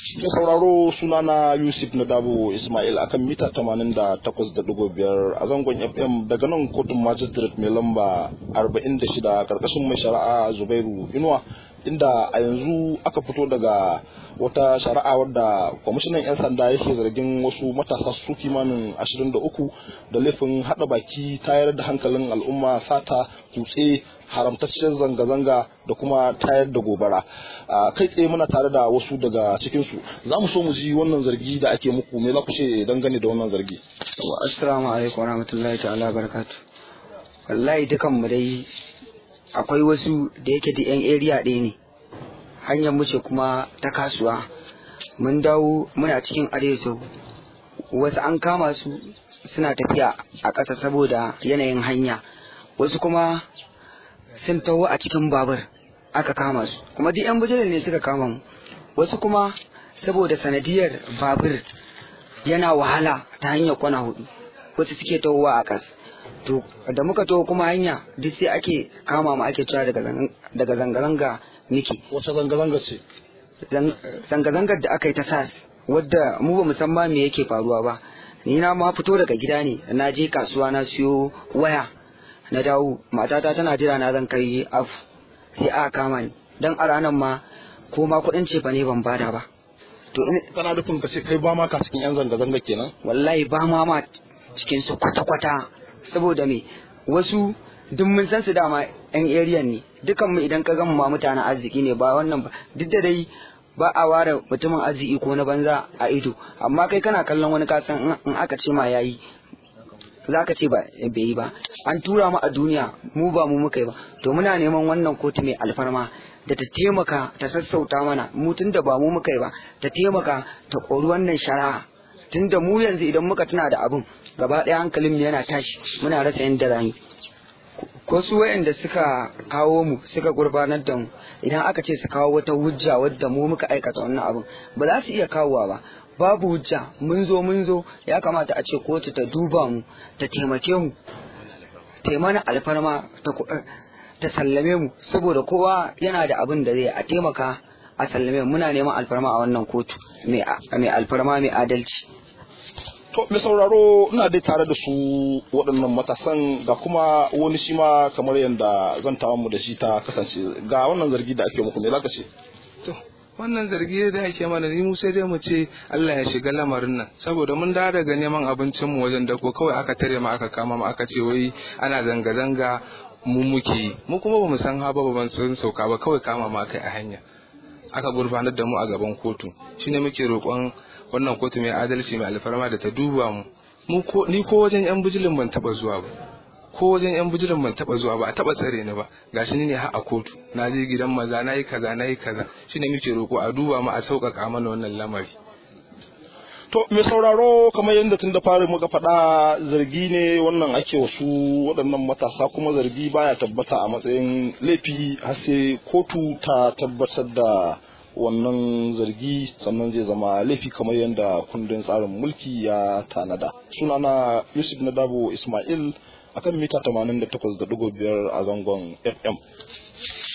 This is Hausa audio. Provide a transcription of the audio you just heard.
Mai sauraro sunana Yusuf Nadabo Ismail akan mita 88.5 a zangon FM daga nan kotun magistrate mai lamba 46 karkashin mai shari'a Zubairu Inuwa inda a yanzu aka fito daga wata shari'a wadda kwamishinan 'yan sanda yake zargin wasu matasa su kimanin 23 da laifin hada baki tayar da hankalin al'umma sata kutse haramtaccen zanga-zanga da kuma tayar da gobara kai tsaye muna tare da wasu daga cikinsu za mu so mu ji wannan zargi da ake muku me za ku ce dangane da wannan zargi assalamu alaikum warahmatullahi ta'ala barakatu wallahi dukan mu dai akwai wasu da yake da yan area ɗaya ne hanyar mu ce kuma ta kasuwa mun dawo muna cikin arewa wasu an kama su suna tafiya a ƙasa saboda yanayin hanya wasu kuma sun taho a cikin babur aka kama su kuma duk yan bujirin ne suka kama mu wasu kuma saboda sanadiyar babur yana wahala ta hanyar kwana hudu wasu suke tahowa a ƙasa to da muka taho kuma hanya duk sai ake kama mu ake cewa daga zanga-zanga miki wace zanga-zanga ce zanga-zangar da aka yi ta sas wadda mu ba musamman me yake faruwa ba ni na ma fito daga gida ne na je kasuwa na siyo waya na dawo matata tana jira na zan kai af sai aka kama ni dan a ranar ma ko ma kuɗin ce fa ne ban bada ba to kana nufin ka ce kai ba ma ka cikin yan zanga-zanga kenan wallahi ba ma ma cikin su kwata-kwata saboda me wasu duk mun san su dama yan area ne dukan mu idan ka gama ma mutanen arziki ne ba wannan ba duk da dai ba a ware mutumin arziki ko na banza a ido amma kai kana kallon wani kasan in aka ce ma yayi za ka ce ba bai yi ba an tura mu a duniya mu ba mu muka yi ba to muna neman wannan kotu mai alfarma da ta taimaka ta sassauta mana mu tun da ba mu muka yi ba ta taimaka ta kori wannan shari'a tun da mu yanzu idan muka tuna da abin gaba ɗaya hankalin yana tashi muna rasa yadda rani ko su wayanda suka kawo mu suka gurbanar da mu idan aka ce su kawo wata hujja wadda mu muka aikata wannan abin ba za su iya kawowa ba babu hujja mun zo mun zo ya kamata a ce kotu ta duba mu ta taimake mu ta mana alfarma ta sallame mu saboda kowa yana da abin da zai a taimaka a sallame mu muna neman alfarma a wannan kotu mai alfarma mai adalci To, mai sauraro ina dai tare da su waɗannan matasan ga kuma wani shi ma kamar yadda zan mu da shi ta kasance ga wannan zargi da ake muku me za ka ce? To, wannan zargi da ake mana ni mu sai dai mu ce Allah ya shiga lamarin nan saboda mun dawo daga neman abincin mu wajen dako kawai aka tare mu aka kama mu aka ce wai ana zanga zanga mu muke yi mu kuma bamu san haba ba ban san sauka ba kawai kama mu aka a hanya aka gurfanar da mu a gaban kotu shine muke roƙon wannan kotu mai adalci mai alfarma da ta duba mu mu ko ni ko wajen yan bijilin ban taba zuwa ba ko wajen yan bijilin ban taba zuwa ba a taba tsare ni ba gashi ni ne har a kotu na je gidan maza na yi kaza na yi kaza shine muke roko a duba mu a sauƙaƙa mana wannan lamari To, mai sauraro kamar yadda tun da fari muka faɗa zargi ne wannan ake wasu waɗannan matasa kuma zargi baya tabbata a matsayin laifi har sai kotu ta tabbatar da wannan zargi sannan zai zama laifi kamar yadda kundin tsarin mulki ya tanada sunana yusuf nadabo ismail akan mita 88.5 a zangon fm